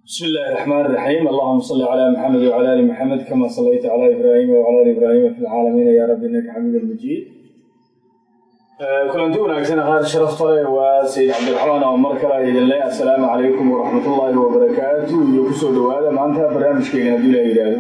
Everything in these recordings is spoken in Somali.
بسم الله الرحمن الرحيم اللهم صل على محمد وعلى ال محمد كما صليت على ابراهيم وعلى ال ابراهيم في العالمين يا رب انك حميد مجيد kulanti wanaagsan qaar sharafta leh waa sayid cabdiraxmaan oo mar kale idin leh assalaamu calaykum waraxmatullaahi wabarakaatu iyo kusoo dhowaada maanta barnaamijkeena haddii la yidhaahdo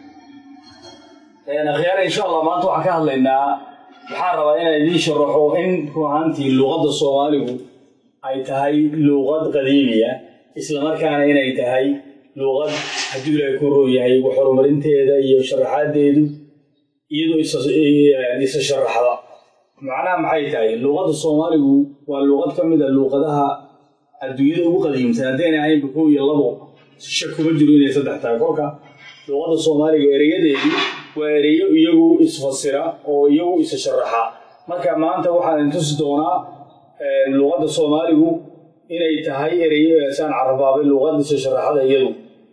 akhyaar insha allah maanta waxaan ka hadlaynaa waxaan rabaa inaan idiin sharaxo in run ahaantii luuqadda soomaaligu ay tahay luuqad qadiimiya islamarkaana inay tahay luuqad hadduu ilaahay ku roon yahay wax horumarinteeda iyo sharaxaadeedu iyadoo isa sharaxda macnaha maxay tahay luuqadda soomaaligu waa luuqad ka mid a luuqadaha adduunyada ugu qadiimsan haddayna ahaynba kow iyo labo shak kuma jiro inay saddex tahay kolka luuqadda soomaaliga ereyadeedu waa ereyo iyagu isfasira oo iyagu isa sharaxa marka maanta waxaan idin tusi doonaa luuqadda soomaaligu inay tahay ereyo saan carabaabay luuqadda isa sharaxada iyadu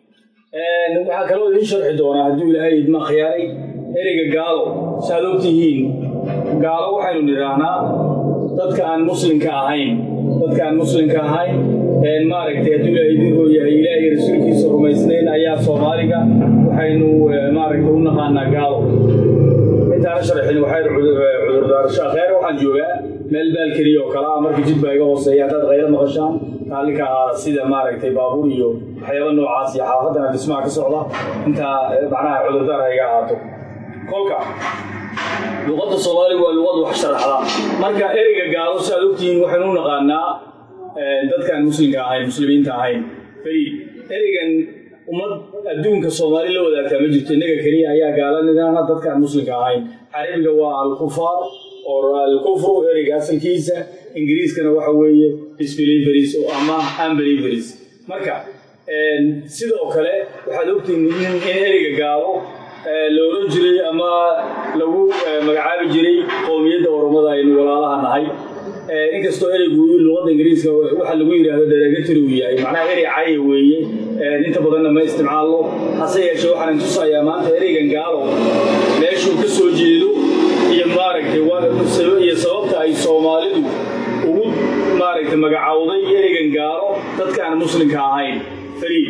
waxaa kaloo idiin sharxi doonaa hadduu ilaahay idma khiyaaray ereyga gaalo saaad ogtihiin gaalo waxaynu nidhaahnaa dadka aan muslimka ahayn dadka aan muslimka ahayn maaragtay hadduu ilaahay idin rooyahay ilaahay rasuulkiisa rumaysnayn ayaa soomaaliga waxaynu maaragtay u naqaanaa gaalo intaana sharxin waxay cudurdaarasho akheer waxaan joogaa meel baalkeliya oo kale ah marka jid baa iga hooseeya haddaad qaylo maqashaan kaalinka ahaada sida maaragtay baabuur iyo waxyaaba noocaas iyo xaafadana dhismaha ka socda intaa macnaha cudurdaar ha iga ahaato kolka luuqadda soomaaliga waa luuqad wax sharaxda marka ereyga gaalo si aad ogtihiin waxaynu u naqaanaa dadkaan muslimka ahayn muslimiinta ahayn fariid ereygan ummad adduunka soomaali la wadaagtaa ma jirto innaga keliya ayaa gaala nidaana dadkaan muslimka ahayn carabiga waa alkufaar oo alkufru ereyga asalkiisa ingiriiskana waxa weeye disbeliveries oo ama unbeliveries marka sidoo kale waxaad ogtihiin in ereyga gaalo la oran jiray ama lagu magacaabi jiray qowmiyadda oromada aynu walaalaha nahay inkastoo ereygu luqadda ingiriiska waxa lagu yidhaahdo derogatory uu yahay macnaha erey caya weeye inta badanna ma isticmaalno hase yeeshee waxaan tusayaa maanta ereygan gaalo meeshuu ka soo jeedo iyo maaragtay iyo sababta ay soomaalidu ugu maaragtay magacowday ereygan gaalo dadka aan muslimka ahayn fariid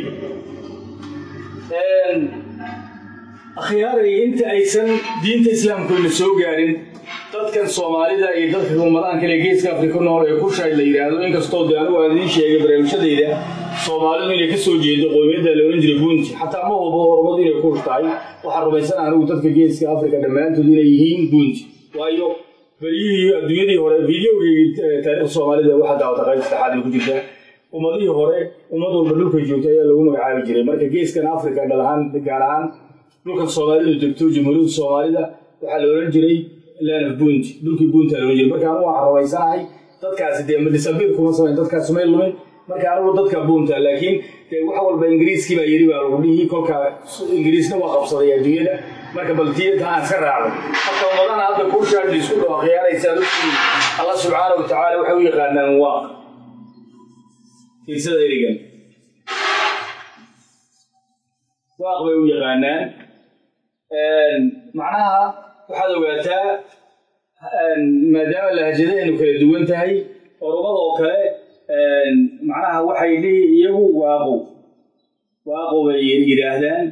akhyaaray inta aysan diinta islaamkuna soo gaarin dadkan soomaalida iyo dadka ummadahan kale geeska afrika nool ee kushaay la yidhaahdo inkastoo de anigu aan idiin sheegay barnaamijyadayda soomaalidu inay ka soo jeedo qowmiyadda la ohan jiray buunti xataa ma hubo horumadu inay kush tahay waxaan rumaysan anigu dadka geeska afrika dhammaantood inay yihiin buunti waayo beryihii adduunyadii hore videogii taariikhda soomaalida waxaa daawata qayb saddexaad ku jirta ummadihii hore ummad walba dhulkay joogto ayaa lagu magacaabi jiray marka geeskan afrika dhal ahaan gaar ahaan dhulkan soomaalidu degto jamhuuriyadda soomaalida waxaa la ohan jiray land of bunt dhulkii bunta la ohan jiray marka anigu waxaan rumaysanahay dadkaasi dee madisabir kuma samayn dadkaasi may lumin marka anigu dadka bunta laakiin dee wax walba ingiriiskii baa yiri baa lagu dhihi kolka ingiriisna waa qabsaday adduunyada marka baltiyada aan iska raacdo marka ummadana hadda kuushaad isku dhoo khiyaaraysa allah subxaana wa tacaala waxay u yaqaanaan waaq fiirsada erigan waaq bay u yaqaanaan macnaha waxaad ogaataa maadaama lahajadahaynu kala duwan tahay orumada oo kale macnaha waxay dhihi iyagu waaqow waaqow bay yidhaahdaan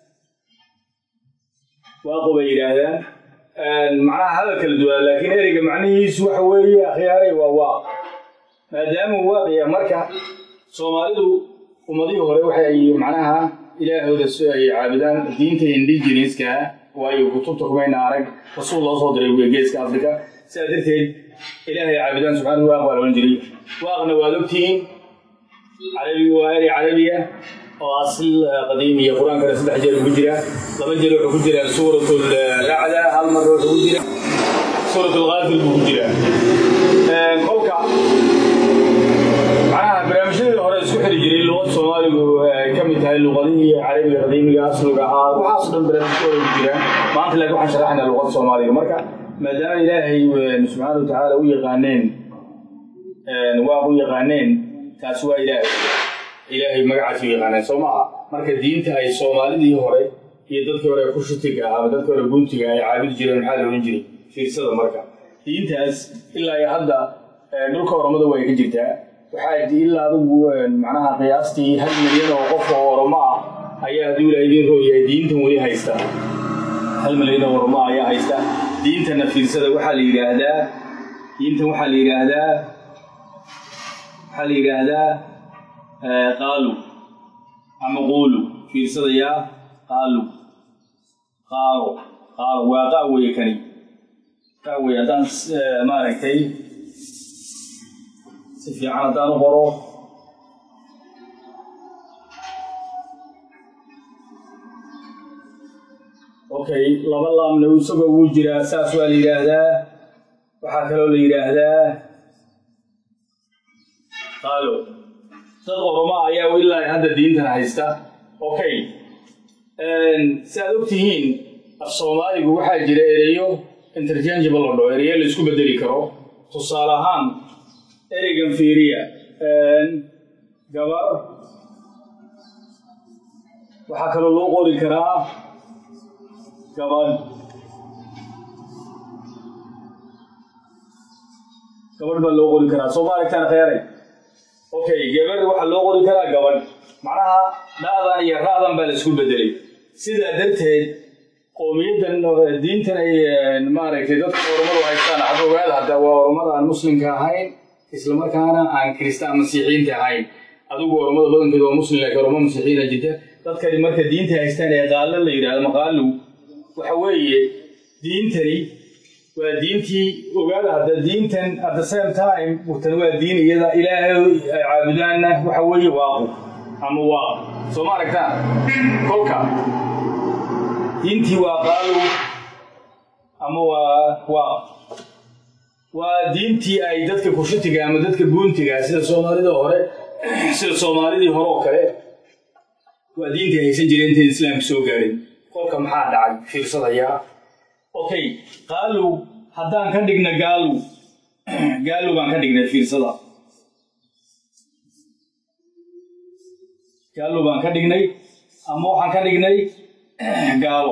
waaqow bay yidhaahdaan macnaha hadal kala duwan laakiin ereyga macnihiisu waxa weeye akhyaaray waa waaq maadaama waaqiya marka soomaalidu ummadihii hore waxay macnaha ilaahooda ay caabudaan diinta indigenouska waayo kutubta kumayna arag rasuul loo soo diray geeska afrika sidaa darteed ilaahay caabudaan subxaana waaq baa lohan jiray waaqna waad ogtihiin carabiga waa erey carabiya oo asl qadiimiya qur-aankana saddex jeer ku jira laba jeer wuxuu ku jiraa suuratul racda hal mar wuxuu ku jira suuratul qaafir buu ku jiraa kolka macnaha barnaamijyadii hore isku xiri jiray luqad soomaaligu ay ka mid tahay luqadihii carabiga qadiimiga asluga ahaa waxaasoo dhan barnaamijkooda ku jiraan maanta laakiin waxaan sharaxaynaa luqada soomaaliga marka maadaama ilaahay subxaana wa tacaala u yaqaaneen waaq u yaqaaneen taas waa ilaahay ilaahay magacaas u yaqaaneen soo maaha marka diinta ay soomaalidii hore iyo dadkii hore kushitiga ah ama dadkii hore guntiga ay caabudi jireen maxaa la ohan jiray fiirsada marka diintaas ilaa iyo hadda dhulka oromada way ka jirtaa waxaa ilaa adigu macnaha qiyaastii hal milyan oo qof oo oromo ah ayaa hadduu ilaa idiin rooyahay diintan weli haysta hal milyan oo oromo ah ayaa haysta diintana fiirsada waxaa la yidhaahdaa diintan waxaa la yidhaahdaa waxaa la yidhaahdaa qaalu ama quulu fiirsadayaa qaalu qaalo qaalo waa qaa weye kani qaa weye haddaan maaragtay si fiican haddaan u qoro okay laba laamna isagoo wuu jiraa saas waa la yidhaahdaa waxaa kaloo la yidhaahdaa qaalo dad oroma ayaa ilaa hadda diintan haysta okay si aad og tihiin af soomaaligu waxaa jira ereyo interchangeable la dhaho ereyo la isku bedeli karo tusaale ahaan ereygan fiiriya gabar waxaa kaloo loo qori karaa gabadh gabadh baa loo qori karaa soo ma aragtaan kheyray okay gabar waxaa loo qori karaa gabadh macnaha dha'dan iyo ra'dan baa la isku bedelay sidaa darteed qowmiyaddan diintan ay maaragtay dadka oromadu haystaan had ogaada hadda waa oromada aan muslimka ahayn islamarkaana aan kiristaan masiixiyiinta ahayn adigu oromada badankeed waa muslim laakiin oromo masiixiyiina jirta dadkani marka diinta haystaan ee qaalo la yidhahdo maqaalu waxa weeye diintani waa diintii ogaada hadda diintan at the same time tan waa diin iyada ilaahay ay caabudaanna waxa weeye waaqu ama waaq soo ma aragtaan kolka diintii waa qaalow ama waa waaq waa diintii ay dadka kushutiga ama dadka buuntiga sida soomaalida hore sida soomaalidii hore oo kale waa diintii haysan jireen intayn islaamka soo gaarin kolka maxaa dhacay fiirsadayaa okay qaalow haddaan ka dhigna gaalow gaalow baan ka dhignay fiirsada gaalow baan ka dhignay ama waxaan ka dhignay gaalo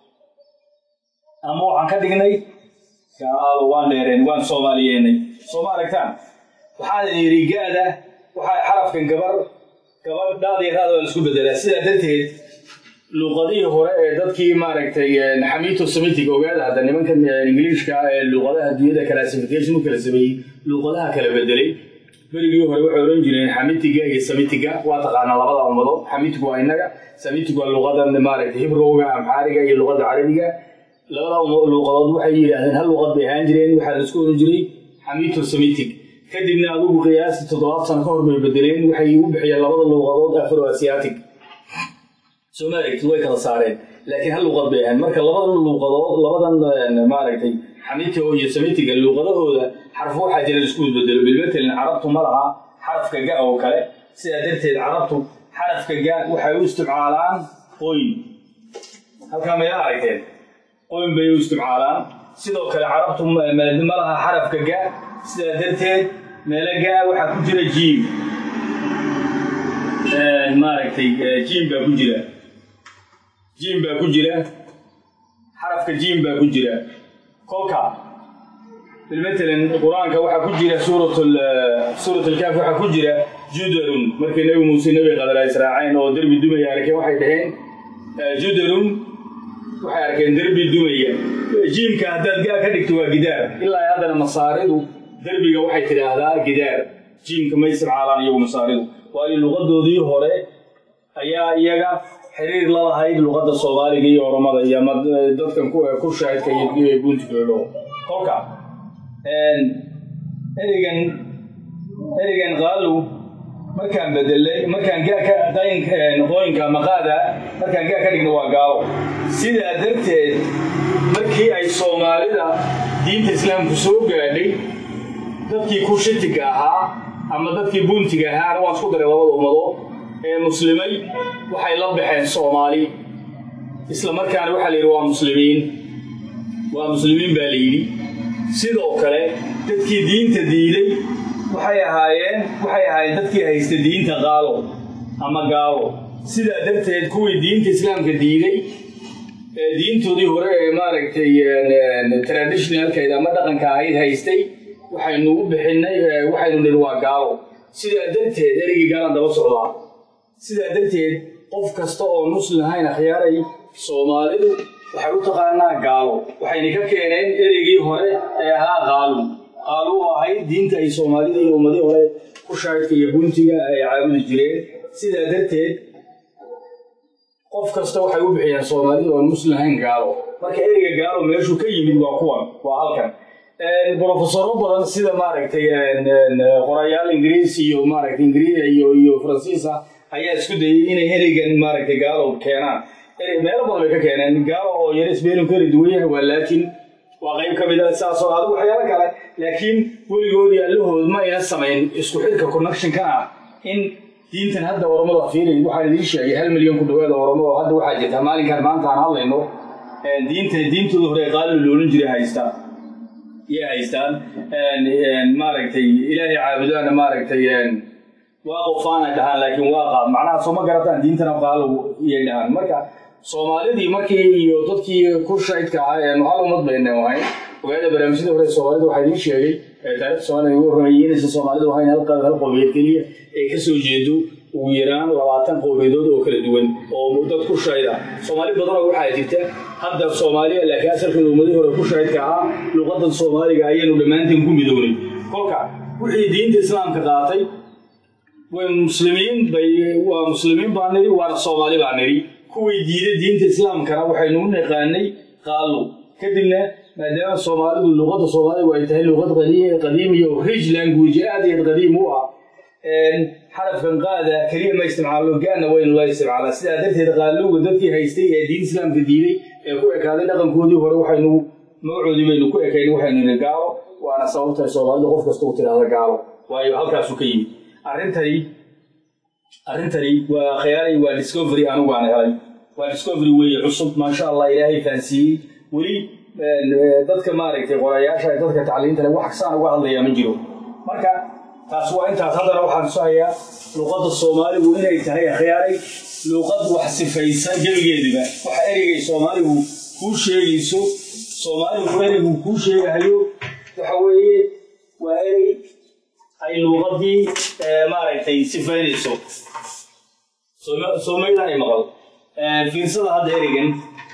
ama waxaan ka dhignay gaalo waan dheereen waan soomaaliyeenay soo ma aragtaan waxaan yidhi gaada waxaa xarafkan gabar gabadh dhaadiya raada waa la isku bedelaa sidaa darteed luuqadihii hore ee dadkii maaragtay xamiito semitic ogaada hadda nimankan ingiliishka ee luuqadaha dunyada classification u kala sameeyey luuqadaha kala bedelay berigii hore waxay oran jireen xamitiga iyo samitiga waa taqaanaa labada ummadood xamitigu waa innaga samitig waa luuqadan maaragtay hibrowga amxaariga iyo luuqada carabiga labada luuqadood waxay yidhaahdeen hal luuqad bay ahaan jireen waxaa la isku oran jiray xamito semitic kadibna adigu qiyaastii toddobaad sano ka hor bay bedeleen waxay u bixiyeen labada luuqadood afro asiatic soo ma aragtid way kala saareen laakiin hal luuqad bay ahayn marka labadan luuqadood labadan maaragtay xamitiga iyo samitiga luuqadahooda xarfo waxaa jira laisku bedelo bilmatelin carabtu ma laha xarafka ga oo kale sidaa darteed carabtu xarafka ga waxay u isticmaalaan qoyn halkaa mayla aragteen qoyn bay u isticmaalaan sidoo kale carabtu ma laha xarafka ga sidaa darteed meelo ga waxaa ku jira jiim maaragtay jiim baa ku jira jiim baa ku jira xarafka jiim baa ku jira kolka bilmatalan qur-aanka waxaa ku jira suurat suurat alkaaf waxaa ku jira judarun markii nebi muuse nebi qadara israaceen oo derbi dumaya arkeen waxay dhaheen judarun waxay arkeen derbi dumaya jiimka haddaad gaa ka dhigto waa gidaar ilaa haddana masaaridu derbiga waxay tidhaahdaa gidaar jiimka ma isticmaalaan iyagu masaaridu waayo luqadoodii hore ayaa iyaga xiriir la lahayd luqadda soomaaliga iyo oromada iyo ama dadkan ku shaahidka iyo guntigoodho kolka ereygan ereygan qaalu markaan bedelay markaan gaa ka qooyinka maqaada markaan gaa ka dhigno waa gaalo sidaa darteed markii ay soomaalida diinta islaamku soo gaadhay dadkii kushitiga ahaa ama dadkii buntiga ahaana waan isku daray labada ummadood ee muslimay waxay la baxeen soomaali isla markaana waxaa la yidhi waa muslimiin waa muslimiin baa la yidhi sidoo kale dadkii diinta diiday waxay ahaayeen waxay ahaayeen dadkii haysta diinta qaalo ama gaalo sidaa darteed kuwii diinta islaamka diiday ee diintoodii hore ee maaragtay traditionalkeeda ama dhaqanka ahayd haystay waxaynu u bixinay waxaynu nidhi waa gaalo sidaa darteed ereygii gaalaan daba socdaa sidaa darteed qof kasta oo muslim ahayn akhyaaray soomaalidu waxay u taqaanaa gaalo waxayna ka keeneen ereygii hore ee ahaa qaalu qaalu oo ahayd diinta ay soomaalida iyo ummadii hore ku shaadhka iyo guntiga ay caabudi jireen sidaa darteed qof kasta waxay u bixiyeen soomaalida oon muslim ahayn gaalo marka ereyga gaalo meeshuu ka yimid waa kuwan waa halkan brofesoro badan sida maaragtay qorayaal ingiriis iyo maaragtay ingiriis iyo iyo faransiis ah ayaa isku dayay inay ereygan maaragtay gaalo keenaan meelo badan bay ka keeneen gaalo oo yare sbeelin kala duwan yahay waa laakiin waa qayb ka mid a saasoo adigu waxyaalo kale laakiin weligoodii allahood ma ayna samayn isku xidhka connectionka ah in diintan hadda oromada fiiri waxaan idiin sheegay hal milyan ku dhawaada oromo oo hadda waxaa jirta maalinkan maanta aan hadlayno diinta diintooda hore qaali loolan jiray haystaan yay haystaan maaragtay ilaahay caabudaana maaragtay waa qofaana dhahaan laakiin waa qaab macnaha soo ma garataan diintana qaalo iyay dhahaan marka soomaalidii markii iyo dadkii ku shaydka ahaa eenu hal ummad bayna ahayn ogaada barnaamijyada hore soomaalida waxaa idiin sheegay taarikhda soomaalida ugu horreeyay inaysan soomaalidu ahayn hal qaab hal qowmiyeed keliya ee ka soo jeedo ugu yaraan labaatan qowmiyadood oo kala duwan oo dad ku shayda soomaali badanoo waxaa jirta hadda soomaaliya laakiin asalkooda ummadii hore ku shaydka ahaa luqadan soomaaliga ayaynu dhammaanteen ku midownay kolka wixii diinta islaamka qaatay way muslimiin bay waa muslimiin baa niri waana soomaali baa niri kuwii diiday diinta islaamkana waxaynu u naqaanay qaalo kadibna maadaama soomaalidu luqadda soomaaligu ay tahay luqad qadiimiya oo rich language aad iyo qadiim u ah xarafkan qaada keliya ma isticmaalo gaana waynu la isticmaalaa sidaa darteed qaaluga dadkii haystay ee diin islaamka diiday ee ku ekaaday dhaqankoodii hore waxaynu magacoodii baynu ku ekayn waxaynu niri gaalo waana sababtahay soomaalida qof kasta u tidhaahda gaalo waayo halkaasu ka yimid arrintani arrintani waa khayaalay waa discovery anigu aan helay waa discovery weeye cusub maasha allah ilaahay fahansiiyey weli dadka maaragtay qorayaasha dadka tacliinta leh wax saan uga hadlayaa ma jiro marka taas waa intaas haddana waxaan tusahayaa luqadda soomaaligu inay tahay akhyaaray luqad wax sifaysa gebigeediba waxa ereygay soomaaligu kuu sheegayso soomaaligu ereygu kuu sheegahayo waxa weeye waa erey ay luuqadii maaragtay sifaynayso soomaydaan ay maqal fiirsada hadda ereygan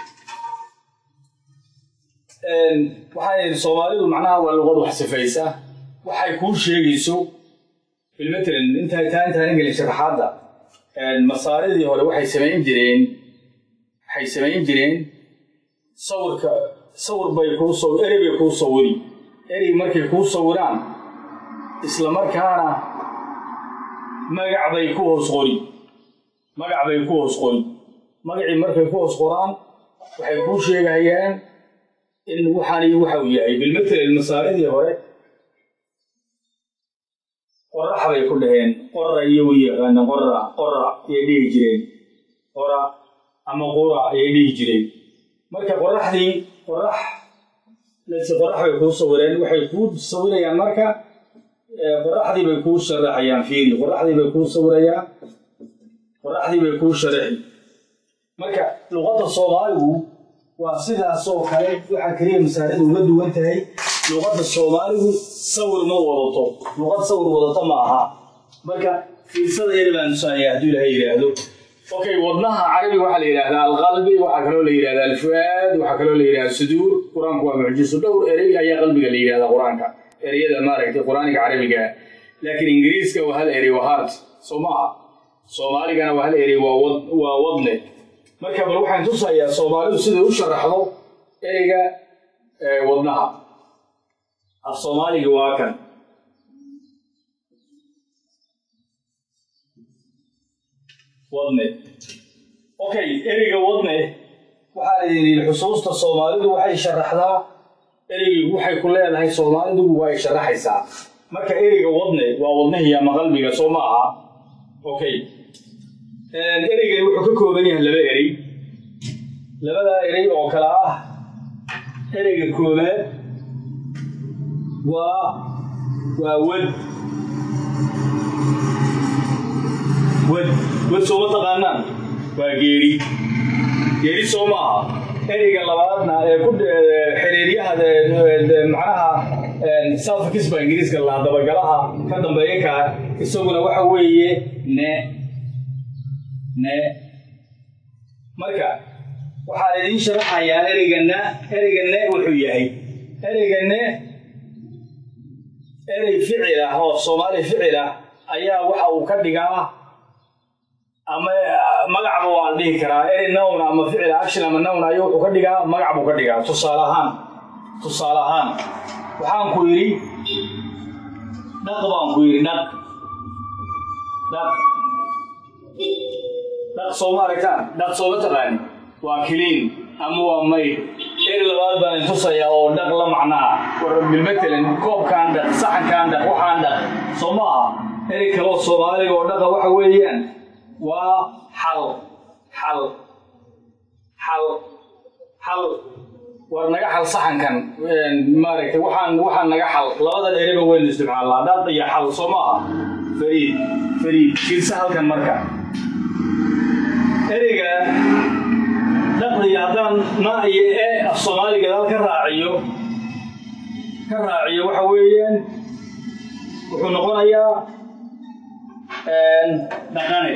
waxaa yidhi soomaalidu macnaha waa luqad wax sifaysa waxay kuu sheegayso bilmatalan intaa taa intaan gelin sharaxaadda masaaridii hore waxay samayn jireen waxay samayn jireen sawirka sawir bay kuu saw erey bay kuu sawiri erey markay kuu sawiraan isla markaana magac bay ku hoos qori magac bay ku hoos qori magacii markay ku hoos qoraan waxay kuu sheegayaan in waxaani waxa uu yahay bilmatalan masaaridii hore qorax bay ku dhaheen qora iyo u yaqaana qora qora ayay dhihi jireen qora ama qura ayay dhihi jireen marka qoraxdii qorax lase qorax bay kuu sawireen waxay kuu sawirayaan marka qoraxdii bay kuu sharaxayaan fiiri qoraxdii bay kuu sawirayaan qoraxdii bay kuu sharaxi marka luqadda soomaaligu waa sidaasoo kale waxaa keliya masaaridu uga duwan tahay luqadda soomaaligu sawir ma wadato luqad sawir wadata ma aha marka fiirsada yar baan tusaaya hadduu ilaahay yidhaahdo okay wadnaha carabiga waxaa la yidhahdaa alqalbi waxaa kaloo la yidhahdaa alfuaad waxaa kaloo la yidhahdaa suduur qur-aanku waa mucjiso dhowr erey ayaa qalbiga la yidhahdaa qur-aanka ereyada maaragtay qur-aanka carabiga laakiin ingiriiska waa hal erey waa heart soo maaha soomaaligana waa hal erey waa wad waa wadne marka bal waxaan tusayaa soomaalidu siday u sharaxdo ereyga wadnaha af soomaaliga waa kan wadne okay ereyga wadne waxaa la yidhi xusuusta soomaalidu waxay sharaxdaa ereygii waxay ku leedahay soomaalidu waa ay sharaxaysaa marka ereyga wadne waa wadnihii ama qalbiga soo ma aha okay ereygani wuxuu ka kooban yahay laba erey labadaa erey oo kale ah ereyga koobaad waa waa wad wad wad sooma taqaanaan waa geeri geeri soo maaha ereyga labaadna ee ku xiriiryaha macnaha suffix baa ingiriiska lahaa dabagalaha ka dambeeya kaa isaguna waxa weeye ne ne marka waxaan idiin sharaxayaa ereyganna ereyga ne wuxuu yahay ereyga ne erey ficil ah oo soomaali ficil ah ayaa waxa uu ka dhigaa ama magacba waan dhihi karaa erey nown ama ficil action ama nown ayuu wuxuu ka dhigaa magac buu ka dhigaa tusaale ahaan tusaale ahaan waxaan ku yidhi dhaq baan ku yidhi dhaq dhaq dhaq sooma aragtaan dhaq sooma taqaani waa kiliin ama waa mayd eri labaad baan intusayaa oo dhaq la macnaa bilmatalan koobkaan dhaq saxankaan dhaq waxaan dhaq soo ma aha eri kaloo soomaaliga oo dhaqa waxa weeyaan waa xal xal xal xal war naga xal saxankan maaragtay waxaan waxaan naga xal labadan ereba waynu isticmaalnaa dhaq iyo xal soo ma aha fariid fariid fiirsa halkan marka ereyga dhaqdiga haddaan ma iyo e af soomaali gadaal ka raaciyo ka raaciyo waxa weeyaan wuxuu noqonayaa dhaqane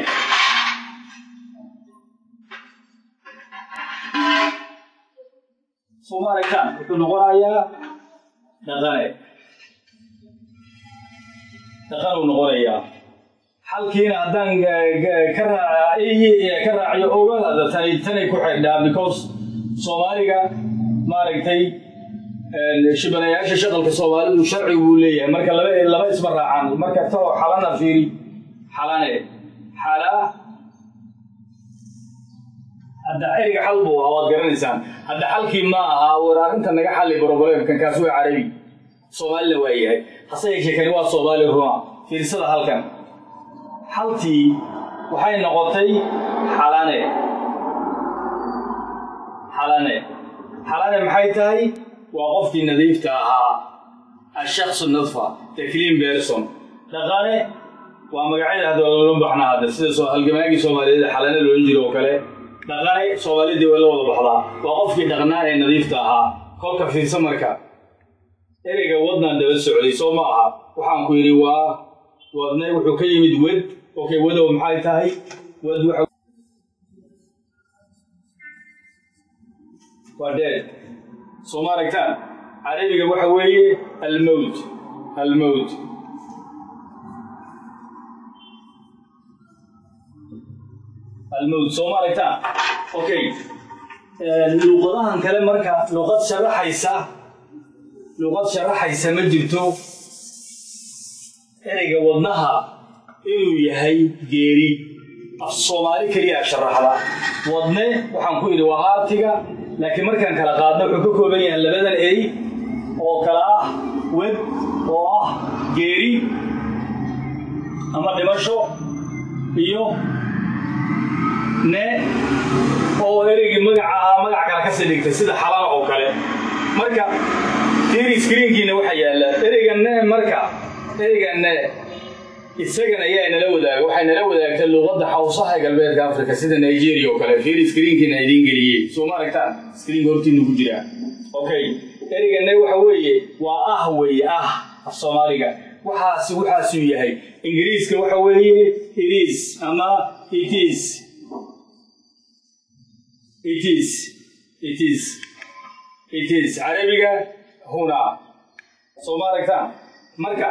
sooma aragtaan wuxuu noqonayaa dhaqane dhaqanuu noqonayaa halkiina haddaan ka ka raaciyo ogaada tani tanay ku xidhnaa because soomaaliga maaragtay shibanayaasha shaqalka soomaalidu sharci buu leeyahay marka laba laba isma raacaan marka tao xalana fiiri xalane xala hadda eriga xal buu ahaa waad garanaysaan hadda xalkii ma aha war arrinta naga xalli broblem-kan kaas waa carabi soomaalina waa yahay hase yeeshee kani waa soomaali runa fiirsada halkan haltii waxay noqotay xalane xalane xalane maxay tahay waa qofkii nadiifta ahaa ashaksu nadfa the clean person dhaqane waa magacyada hadda loola baxnaa hadda sida halgamaagii soomaaliyeed xalane loolan jiro oo kale dhaqane soomaalidii waa la wada baxdaa waa qofkii dhaqnaa ee nadiifta ahaa kolka fiirsa marka ereyga wadnaan daba socday soo ma aha waxaan ku yidhi waa wadne wuxuu ka yimid wed okay wadow maxay tahay wad waxa waa deed soo ma aragtaan carabiga waxa weeye almowt almowt almowt soo ma aragtaan okay luuqadahan kale marka luuqad sharaxaysa luuqad sharaxaysa ma jirto ereyga wadnaha inuu yahay geeri af soomaali keliyaa sharaxda wadne waxaan ku idhi waa haartiga laakiin markaan kala qaadno wuxuu ka kooban yahay labadan ey oo kala ah wed oo ah geeri ama dhimasho iyo ne oo ereygii magaca ahaa magac kale kasii dhigtay sida xalana oo kale marka fiiri screenkiina waxaa yaalla ereyga ne marka ereyga ne isagan ayaa nala wadaaga waxay nala wadaagtay luuqadda xawsaha ee galbeedka africa sida nigeria oo kale fiiri screenkiina idiin geliyey soo ma aragtaan screenka hortiinu ku jiraa okay ereyga ne waxa weeye waa ah weeye ah af soomaaliga waxaasi waxaasuu yahay ingiriiska waxa weeye it is ama it is it is it is it is carabiga huna soo ma aragtaan marka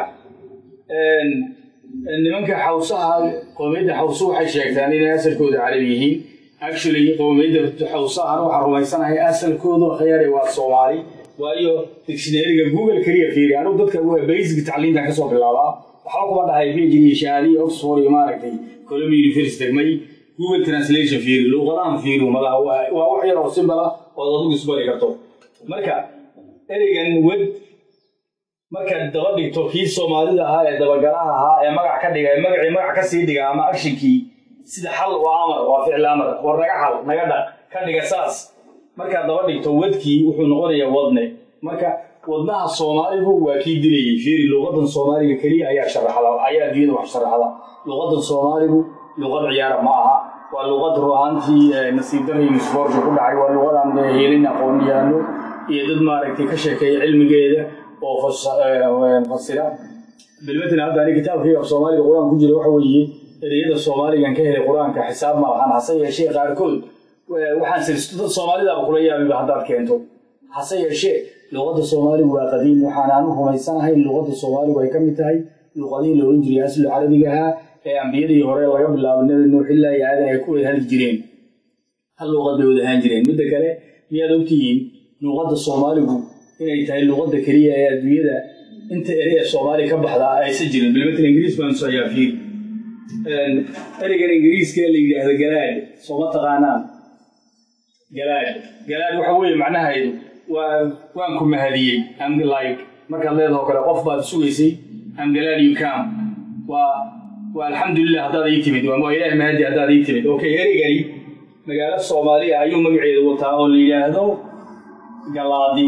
nimanka xawsaha qowmiyadda xawsu waxay sheegtaan inay asalkooda carabi yihiin actually qowmiyadda xawsahana waxaan rumaysanahay asalkoodu khayare waa soomaali waayo dictionaryga google keliya fiiri anigu dadka basic tacliintan kasoo bilaabaa waxba kuma dhahay phd iyo shahaadiya oxford iyo maaragtay columbia university may google translation fiiri luuqadahan fiiri malaha waa wax yar oo simbala ood adigu isbari karto marka ereygan wed markaad daba dhigto kii soomaalida ahaa ee dabagalaha ahaa ee magac ka dhiga magacii magac ka sii dhiga ama actionkii sida xal waa amar waa ficil amar war naga xal naga dhaq ka dhiga saas markaad daba dhigto wadkii wuxuu noqonayaa wadne marka wadnaha soomaaligu waa kii dilayay fiiri luuqadan soomaaliga keliya ayaa sharaxda ayaa adduunyada wax sharaxda luuqadan soomaaligu luuqad ciyaara ma aha waa luuqad ruhaantii nasiib darri musboorka ku dhacay waa luuqadaan helin aqoon-yahanno iyo dad maaragtay ka sheekeeya cilmigeeda oo fasira bilmatin hadda ani kitaabkayga af soomaaliga qur-aan ku jira waxa weeye ereyada soomaaligan ka helay qur-aanka xisaab ma lahan hase yeeshee qaarkood waxaan sirsto dad soomaalidaaba kula yaabiba haddaad keento hase yeeshee luqadda soomaaligu waa qadiim waxaanaan u rumaysanahay luqadda soomaaligu ay ka mid tahay luqadihii la ohan jiray aslu carabiga ahaa ee ambiyadii hore laga bilaabo nabi nuux ilaa iyo aadan ay ku wada hadli jireen hal luqad bay wada ahaan jireen midda kale miyaad ogtihiin luqadda soomaaligu inay tahay luqadda keliya ee adduunyada inta ere ee soomaaliya ka baxda aysan jirin bilmatal ingiriis baan soyaa fiir ereygan ingiriiska la yidhaahdo galaad sooma taqaanaan galaad galaad waxa weeye macnaheedu waa waan ku mahadiyey am like markaad leedaho kale qof baad sugaysay am galaad you come waa waa alxamdulilah haddaad ii timid waa ilaah mahadi haddaad ii timid okay ereygani magaalo soomaaliya ayuu magaceedu wataa oo la yidhaahdo galaadi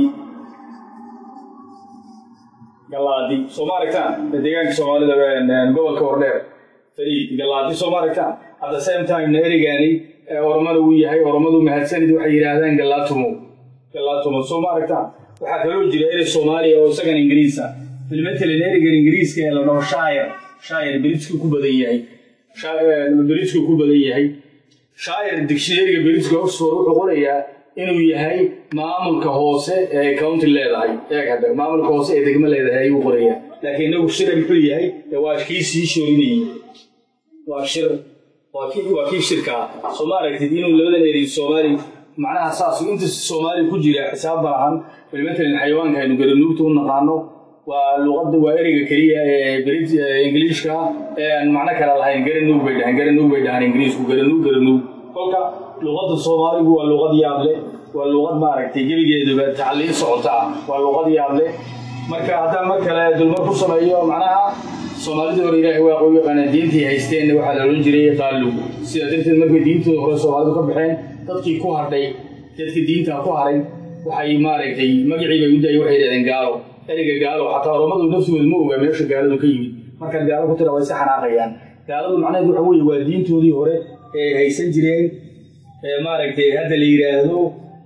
galaadi soo ma aragtaan deegaanka soomaalida gobolka hordheer fariid galaadi soo ma aragtaan at the same time na ereygaani oromada uu yahay oromadu mahadsanid waxay yidhaahdaan galaatumo galaatumo soo ma aragtaan waxaa kaloo jira erey soomaaliya oo isagan ingiriisa bilmatalan ereygan ingiriiska ee la dhaho shaayir shaayir beridsku ku badan yahay beridsku ku badan yahay shaayir dictionaryga beriska oxford wuxuu qorayaa inuu yahay maamulka hoose ee county leedahay eeg hadda maamulka hoose ee degmo leedahay ayuu qorayaa laakiin inagu shira muxuu yahay waa kii sii shoorinayay waa shir waa kii waa kii shirka ah soo ma aragtid inuu labadan erey soomaali macnaha saas inta soomaali ku jira xisaab ma lahan matalan xayawaanka aynu garanuugta u naqaano waa luqadda waa ereyga keliya ee brit ingiliishka ee aan macno kale lahayn garanuug bay dhahaan garanuug bay dhahaan ingiriisku garanuug garanuug kolka luqadda soomaaligu waa luqad yaab leh waa luqad maaragtay gebigeeduba tacliin socota ah waa luqad yaab leh marka haddaan mar kale dulmar ku sameeyo macnaha soomaalidii hore ilaahay waa qoy yaqaanaa diintii haysteenna waxaa la odhan jiray qaalu sidaa darteed markay diintooda hore soomaalidu ka baxeen dadkii ku hadhay dadkii diintaa ku haray waxay maaragtay magacii bay u daayay waxay yidhahdeen gaalo ereyga gaalo xataa oromadu nafsigooda ma ogaa meesha gaaladu ka yimid markaad gaalo ku tira way si xanaaqayaan gaaladu macnaheed waxa weeye waa diintoodii hore ee haysan jireen ee maaragtay hadda la yidhaahdo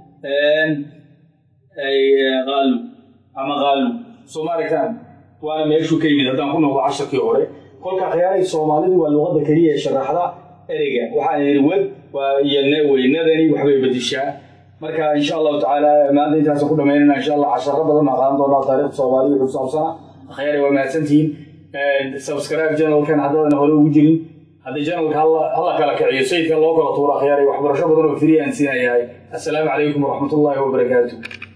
qaalu ama qaalu soo ma aragtaan waana meeshuu ka yimid haddaan ku noqdo casharkii hore kolka khiyaaray soomaalidu waa luqadda keliya ee sharaxda ereyga waxaan yidhi web waa iyo weynadani waxbay bedishaa marka insha allahu tacaala maanta intaasaan ku dhamaynana insha allah casharo badan baan qaadan doonaa taariikhda soomaaliya wuxuu saabsana khiyaaray waa mahadsantihiin subscribe channelkan haddaadan hore ugu jirin haddii channelka hala kala kiciyo sayidka loo kala tuura khiyaaray waxbarasho badan oo free aan siinayahay assalaamu calaykum waraxmatullaahi wabarakaatu